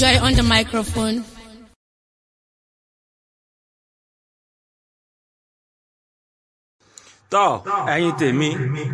Joy on the microphone. tọ́ ẹ̀yin tèmi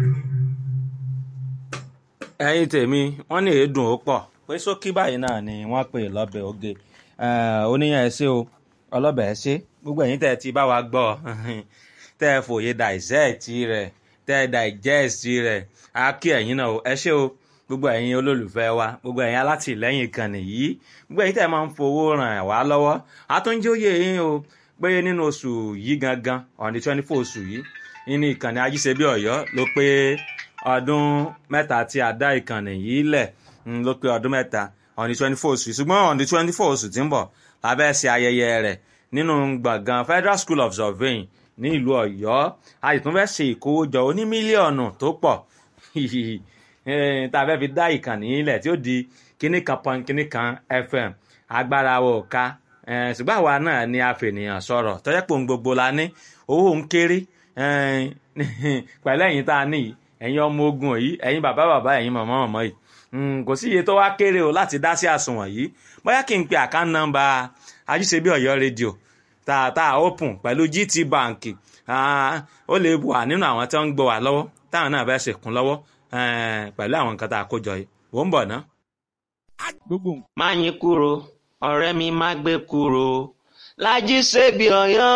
ẹ̀yin tèmi wọ́n ní èédùn ó pọ̀ pé sókí báyìí náà ni wọ́n pè lọ́bẹ̀ oge oníyàn ẹ ṣé o ọlọ́bẹ̀ ẹ ṣé gbogbo ẹ̀yin tẹ́ ẹ ti bá wa gbọ́ tẹ́ ẹ fòye dàìsẹ́ẹ̀tì rẹ̀ tẹ́ ẹ dàìjẹ́ẹ̀sì rẹ̀ á kí ẹ̀yin náà o ẹ ṣé o gbogbo ẹ̀yin olólùfẹ́ wa gbogbo ẹ̀yin alátìlẹ́yìn ìkànnì yìí gbogbo ẹ̀yin tẹ́ ẹ máa ń fowó ràn wá lọ́wọ́ àtúnjóyè yín o pé nínú oṣù yìí gangan on the twenty four oṣù yìí nínú ìkànnì ajíṣebí ọ̀yọ́ ló pé ọdún mẹ́ta tí a dá ìkànnì yìí lẹ̀ ló pé ọdún mẹ́ta on the twenty four oṣù ṣùgbọ́n on the twenty four oṣù tí ń bọ̀ la fẹ́ ṣe ayẹyẹ rẹ̀ nínú gbọ̀ngàn federal school of surveying ní ìlú ọ̀yọ́ a sì tún fẹ́ ṣe ìkówójọ oní mílíọ̀nù tó pọ̀ tá a fẹ́ fi dá ìkànnì yìí lẹ̀ tí ó di kíní kan pọn kíní kan fm agbára wo ká ṣùgbọ́n àwa náà ni a fènìyàn sọ̀rọ̀ tọ́jọ́ pé òun gbogbo la ní owó ń kéré pẹ̀lú ẹ̀yin tá a ní yìí ẹ̀yin ọmọ ogun yìí ẹ̀yin bàbá bàbá ẹ̀yin màmá màmá yìí kò sí iye tó wá kéré o láti dá sí àsùnwọ̀n yìí bóyá kí n pe àkáǹtì nọ́mbà ajíṣebí ọ̀yọ́ rédíò tààtà open pẹ̀lú gt bank ó lè wà nínú àwọn tí wọ́n ń gbọ́ wà lọ́wọ́ táwọn náà fẹ́ ṣèkún lọ́wọ́ pẹ̀lú àwọn nǹkan tá a kó jọ yìí wò ń bọ̀ ná. má yín kúrò ọ̀rẹ́ mi má gbé kúrò lájí ṣebí ọ̀yọ́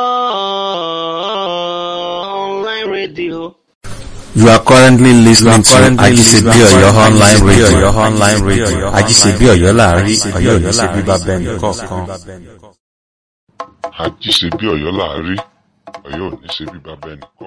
online radio. You are currently listening to Ajisebi Oyo online radio. online radio. Ajisebi Oyo láàrin Oyo ní ṣe bíbá bẹ́ẹ̀ nìkọ̀ọ̀kan. àjíṣe bí ọ̀yọ́ láàárí ọ̀yọ́ ò ní ṣe bí bàbá ẹnì kọ̀ọ̀kan.